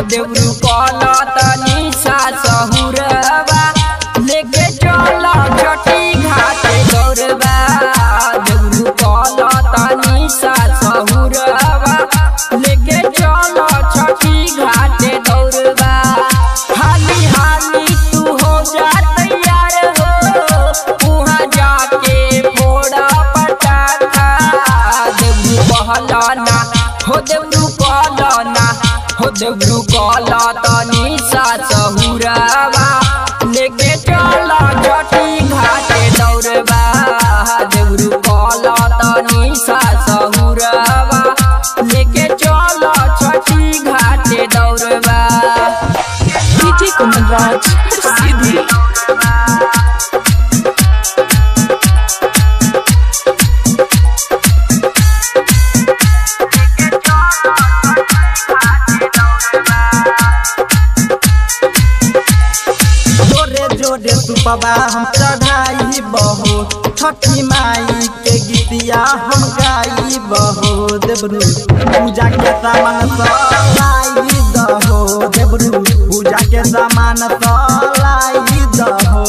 देवरू कल तनी सा सहुरवा लेके चल छठी घाटे गौरवा देवरू कल तनी सा सहुरवा लेके चल छठी घाटे गौरवा हाली हाली तू हो जा तैयार हो वहाँ जाके फोड़ा पटाखा देवरू कहलाना हो देवरू कहलाना हो देवरू कहला तनी सा सहुरावा लेके चल छठी घाटे दौड़बा देवरू कहला तनी सा सहुरावा लेके चल छठी घाटे दौड़बा DJ Kumanraj, Sidhi. जोरे जोरे सुपबा हम चढ़ाई बहो छठी माई के गीतिया हम गाई बहो देवरू पूजा के सामान सलाई दहो देवरू पूजा के सामान सलाई दहो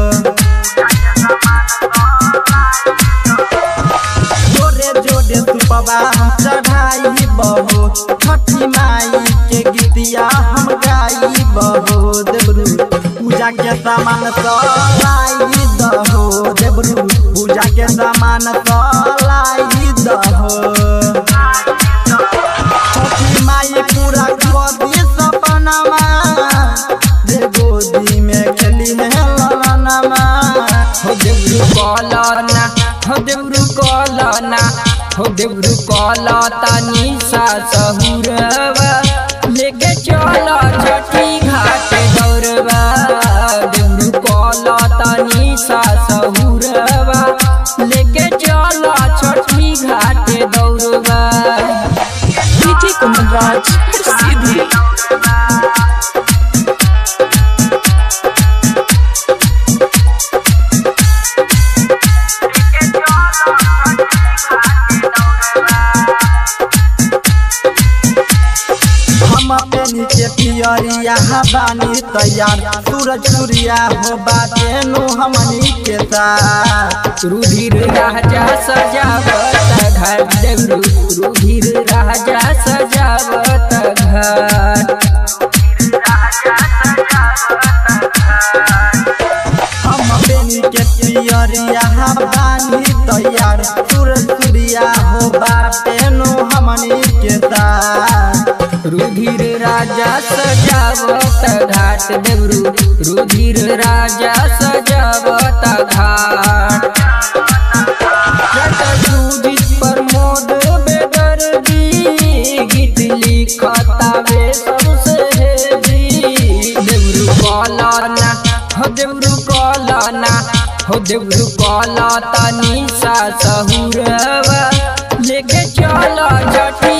जोरे जोरे सुपबा हम चढ़ाई बहो छठी माई के गीतिया हम गाई बहो देवरू पूजा के सामान सलाई दहो देवरू पूजा के सामान सलाई दहो छठी माई पूरा गोदी सपनामा जे गोदी में खेली है ललनमा हो देवरू कहलाना हो देवरू कहलाना हो देवरू कहला तनी सा सहुरवा लेके चल छठी घाटे दौड़बा देवरू कहला तनी सा सहुरवा लेके चल छठी घाटे दौड़बा DJ Kumanraj, Sidhi. हम अपने के पियरिया बानी तैयार सूरज सूर्या हो बाटे नो हमनी के साथ रुधिर राजा सजावत घर देवरू रुधिर राजा सजावत घर हम अपने के पियरिया बानी तैयार सूरज सूर्या हो बाटे नो हमनी के साथ रुधिर राजा सजावत घाट देवरू रुधिर राजा सजावत घाट सुजित प्रमोद बेदर्दी गीत लिखतावे सबसे हेवी देवरू कलाना हो देवरू कलाना हो देवरू कला तनी सा सहुरवा लेके चल जटी